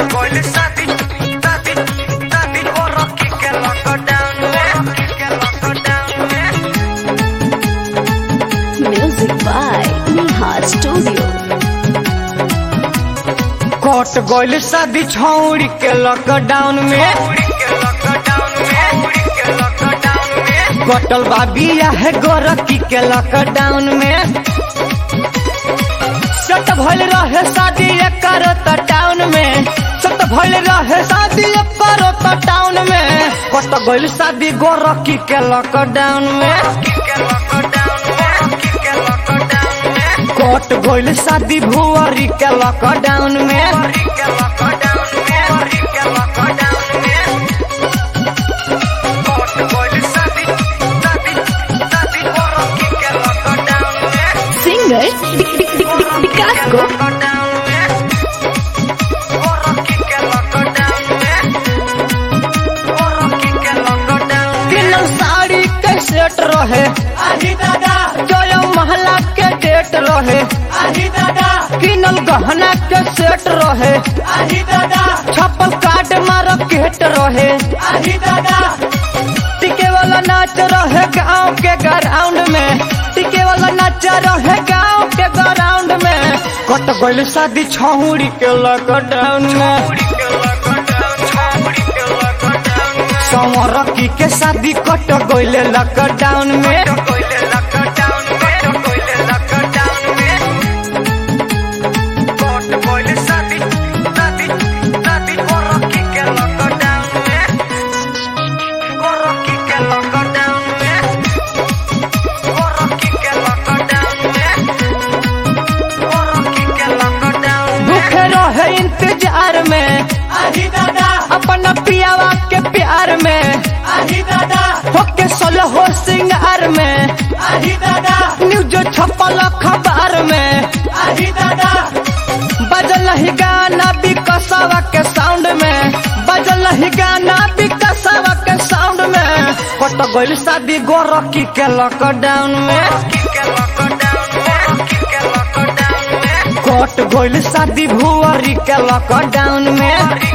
गइल शादी शादी शादी हो रखी के लॉकडाउन में के लॉकडाउन में Music by Neha Studio. कट गइल शादी छौरी के लॉकडाउन में उड़ी के लॉकडाउन में उड़ी के लॉकडाउन में कटल बा बिया है गोरखी के लॉकडाउन में सत भइल रहे शादी करो त टाउन में सत भइल रहे शादी करो त टाउन में कट गइल शादी गोरखी के लॉकडाउन में के लॉकडाउन में के लॉकडाउन में कट गइल शादी भुअरी के लॉकडाउन में उड़ी के लॉकडाउन में उड़ी के लॉकडाउन में कोट गइल शादी शादी शादी हो रखी के लॉकडाउन में Singer Dik Dik Dik Dik Vikas को लॉकडाउन में हो रखी के लॉकडाउन में हो रखी के लॉकडाउन में किनल साड़ी के सेट रहे आही दादा जय महला के डेट रहे आही दादा किनल गहना के सेट रहे आही दादा छप्पल काट मार्केट रहे आही दादा टिके वाला नाच रहे गांव के ग्राउंड में टिके वाला नाच रहे गांव के ग्राउंड में कट गइल शादी छहुरी के लॉकडाउन में उड़ी के लॉकडाउन छोड़ी के लॉकडाउन में संवरकी के शादी कट गइल लॉकडाउन में कोइले लॉकडाउन में कोइले लॉकडाउन में कोट कोइले शादी शादी शादी हो रखी के लॉकडाउन में हो रखी के लॉकडाउन में हो रखी के लॉकडाउन में हो रखी के लॉकडाउन में भूखे रहे इंतजार में आही दादा अपन पियावा के प्यार में आही दादा होके सोलो हो सिंगार में आही दादा न्यूज छपल खबर में आही दादा बजल ही गाना बिकसवा के साउंड में बजल ही गाना बिकसवा के साउंड में कट गइल शादी गोरखी के लॉकडाउन में के लॉकडाउन में के लॉकडाउन में कट गइल शादी भुअरी के लॉकडाउन में